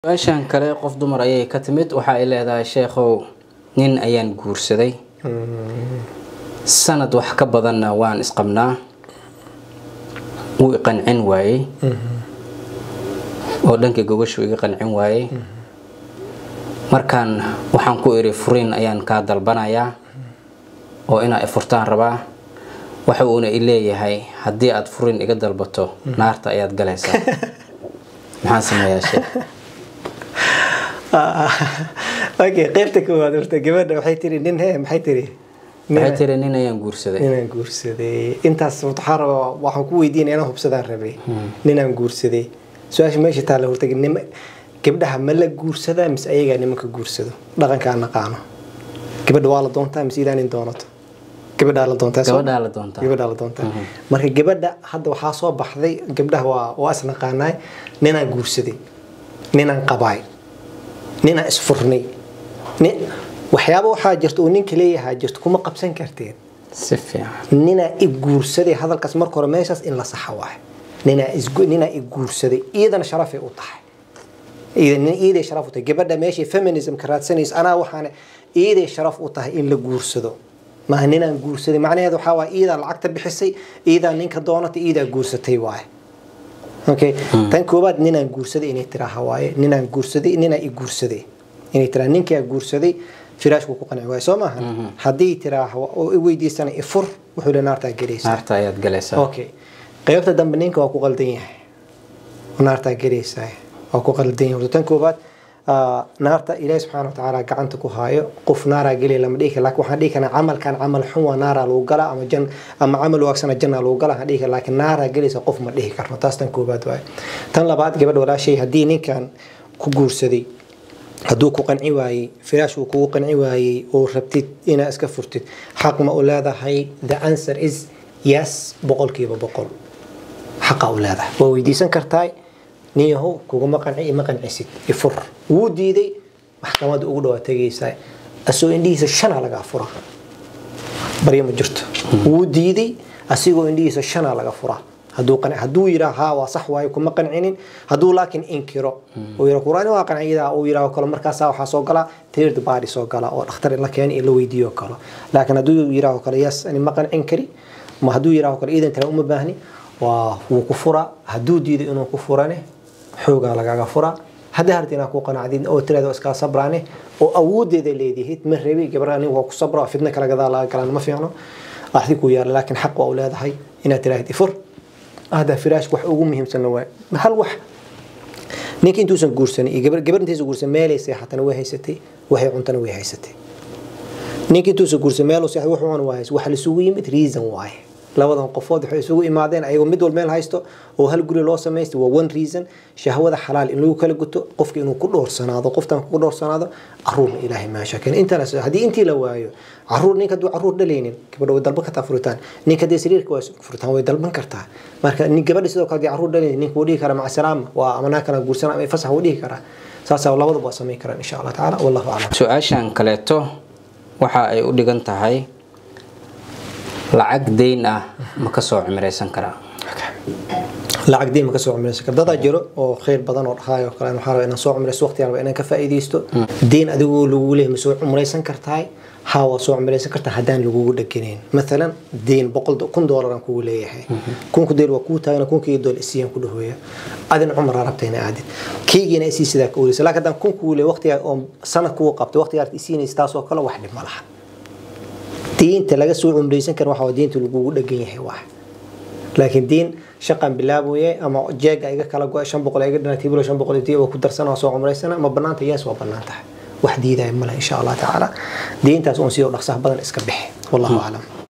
su-aashan kale qof dumar ayay ka timid waxa ay leedahay sheekhow nin ayaan guursaday sanad wax ka badanna waan isqabnaa wuu iqancin waayey oo dhanka gogashu iga qancin waayey markaan waxaan ku iri furiin ayaan kaa dalbanayaa oo inaa ifurtaan rabaa waxa uuna i leeyahay haddii aad furiin iga dalbato naarta ayaad galaysaa maxaan sameeyaa sheekh okay qaybta koowaad horta gabadha waxay tiri nin he maxay tiri waxay tiri nin ayaan guursaday ninaan guursaday intaas waxaa rabaa waxaan ku weydiinaya inaan hubsadaan rabay ninaan guursaday su-aasha meesha taalla horta nim gabdhaha ma la guursadaa mise ayagaa nimanka guursado dhaqankaa naqaano gabadha waa la doontaa mise idaa nin doonato gabadhaa la doontaa soo- gabadhaa la doontaa gabadhaa la doontaa marka gabadha hadda waxaa soo baxday gabdhaha waa waa is naqaanaay ninaan guursaday ninaan qabaay ninaan isfurnay nin waxyaaba waxaa jirta uu ninka leeyahaa jirto kuma qabsan karteen si fiican ninaa i guursaday hadalkaas marka hore meeshaas in la saxa waay ninaa isgu- ninaa i guursaday iyadana sharafay u tahay Iyada- iyaday sharaf u tahay gabadha meeshay feminismka raadsanayso anaa waxaana iyaday sharaf u tahay in la guursado maaha ninaan guursaday macnaheedu waxaa waay iyadaa lacagta bixisay iyadaa ninka doonatay iyadaa guursatay waaye okay tan koobaad ninaan guursaday inay tiraaha waaye ninaan guursaday ninaa i guursaday inay tiraa ninkaa guursaday firaashku ku qanci waaye soo maaha haddii tiraaha oo i weydiisana ifur wuxuu le naartaa gelaysaa naarta ayaad galaysaa okay qaybta dambe ninka waa ku qaldan yahay naartaa gelaysaa waa ku qaldan yahay horta tan koobaad ah, naarta ilaahi subxaana wa tacaala gacanta ku haayo qof naaraa gelaya lama dhihi kara laakiin waxaan dhihi karnaa camalkan camal xun waa naaraa lagu galaa ama jan ama camal waagsana jannaa lagu galaa waxaan dhihi kara laakiin naaraa gelaysa qof ma dhihi karno taas tan koobaad waaye tan labaad gabadh walaashay haddii ninkan ku guursaday hadduu ku qanci waayey firaash uu kugu qanci waayey oo rabtid inaa iska furtid xaq ma u leedahay the answer is yes boqolkiiba boqol xaqa u leedahay waa weydiisan kartaa nin yahow kuguma qanci ima qancisid ifur wuu diiday maxkamadda ugu dhawaa tegaysaa asoo indhihiisa shana lagaa fura baryo ma jirto wuu diiday asigoo indhihiisa shana laga fura hadduu qanci hadduu yidhaa haa waa sax waayo kuma qancinin hadduu laakiin inkiro uu yidhaa quraan waa qanciyadaa uu yidhaa kale markaasaa waxaa soo gala third body soo gala oo dhakhtar in la keeni in la weydiiyo kale laakiin hadduu yidhaa kale yes ani ma qancin kari ma hadduu yidhaa kale iidan tale uma baahni waa wuu ku furaa hadduu diido inuu ku furane xoogaa lagaga furaa haddii harti inaa ku qanacdid oo tirada waa iskaa sabraane oo awoodeeda leedihid ma rebi gabadha anigu waa ku sabra fitna kala gadaa laga galaan ma fiicno axdi ku yaala laakiin xaq waa u leedahay inaad tiraahid ifur hada firaashka wax ugu muhiimsan waa hal wax ninka intuusan guursanin iyo gabar gabar intaysan guursan meelay seexatana way haysatay waxay cuntana way haysatay ninka intuusan guursan meel seexay wuxuu cuna waa haysay waxa la isugu yimid reason waaye labadan qofood waxay isugu imaadeen ayagoo mid walba meel haysto oo hal guri loo samaystay waa one reason shahwada xalaal in lagu kala guto qofka inuu ku dhoorsanaado qoftan ku dhoorsanaado caruurna ilaahay maasha keen intaas haddii intii la waayo caruur ninka hadduu caruur dhalaynin gabadha way dalban kartaa furitaan ninka haddii sariirka waa furitaan way dalban kartaa marka nin gabadha sidoo kale haddii caruur dhalaynin ninka wuu dhihi karaa maca salaama waa amanaa kala guursanaa ama fasax wuu dhihi karaa saasaa labadaba waa samayn karaan insha allah tacaala wallahu aclam su-aashan kaleeto waxa ay u dhigan tahay lacag deyn ah ma ka soo cimraysan karaa lacag deyn ma ka soo cumraysan kar dadaa jiro oo khayr badan oo dhahaay oo kale waxaa rabaa inaan soo cumraysto waqti raba inaan ka faa'iidaysto deyn adigoo lagugu leeyahay ma soo cumraysan kartahay haa waa soo cumraysan kartaa haddaan lagugu dheganayn maalan deyn boqol kun doolar aan kugu leeyahay kunku deyn waa kuu taagana kunkii doolar isiyaan ku dhahooya adina cumraa rabta ina aadid keygiina isii sidaa ka oleysa laakiin haddaan kun kugu leeyahay waqtigaa oo sanad kugu qabtay waqtigaa isiinaysa taas oo kale wax dhib ma laha diinta laga soo cumraysan kara waxa waa diinta lagugu dhagan yahay wax laakiin diin shaqan bilaaboye ama jeega iga kala go shan boqol iga dhana tibilo shan boqol iyo ku darsana soo cumraysana ma banaanta yes waa banaan tahay wax diidaya male insha allah tacaala diintaas uun sidoo dhaqsaha badan iska bixi wallahu aclam